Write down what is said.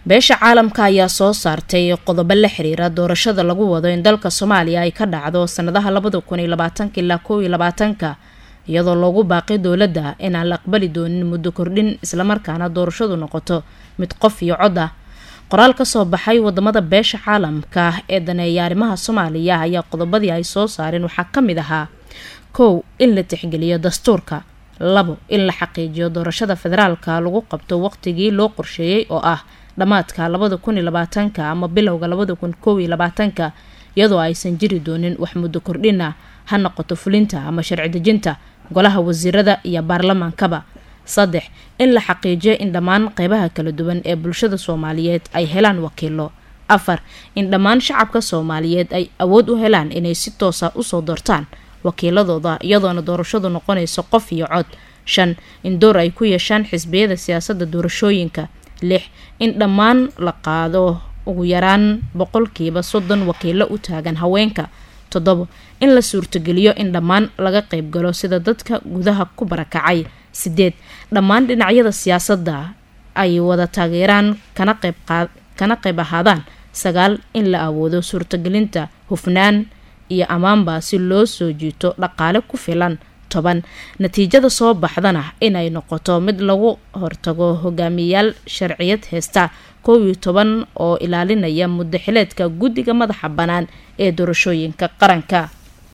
beesha caalamka ayaa soo saartay qodobo la xiriira doorashada lagu wado in dalka soomaaliya ay ka dhacdo sanadaha labada kun iyo labaatanka ilaa kow iyo labaatanka iyadoo loogu baaqay dowladda inaan la aqbali doonin muddo kordhin islamarkaana doorashadu noqoto mid qof iyo cod ah qoraal kasoo baxay wadamada beesha caalamka ee daneeya arrimaha soomaaliya ayaa qodobadii ay soo saareen waxaa ka mid ahaa kow in la tixgeliyo dastuurka labo in la xaqiijiyo doorashada federaalka lagu qabto waqtigii loo qorsheeyey oo ah dhammaadka labada kun iyo labaatanka ama bilowga labada kun kow iyo labaatanka iyadoo aysan jiri doonin wax muddo kordhina ha noqoto fulinta ama sharci dejinta golaha wasiirada iyo baarlamaankaba saddex in la xaqiijiyo in dhammaan qeybaha kala duwan ee bulshada soomaaliyeed ay helaan wakiilo afar in dhammaan shacabka soomaaliyeed ay awood u helaan inay si toosa usoo doortaan wakiiladooda iyadoona doorashadu noqonayso qof iyo cod shan in door ay ku yeeshaan xisbiyada siyaasadda doorashooyinka lix in dhammaan la qaado ugu yaraan boqolkiiba soddon wakiilo u taagan haweenka toddobo in la suurtogeliyo in dhammaan laga qeybgalo sida dadka gudaha ku barakacay sideed dhammaan dhinacyada siyaasadda ay wada taageeraan kana qeyb kana qeyb ahaadaan sagaal in la awoodo suurtagelinta hufnaan iyo ammaanba si loo soo jiito dhaqaale ku filan toban natiijada soo baxdana inay noqoto mid lagu hortago hogaamiyayaal sharciyad heesta kow iyo toban oo ilaalinaya muddo xileedka guddiga madaxa bannaan ee doorashooyinka qaranka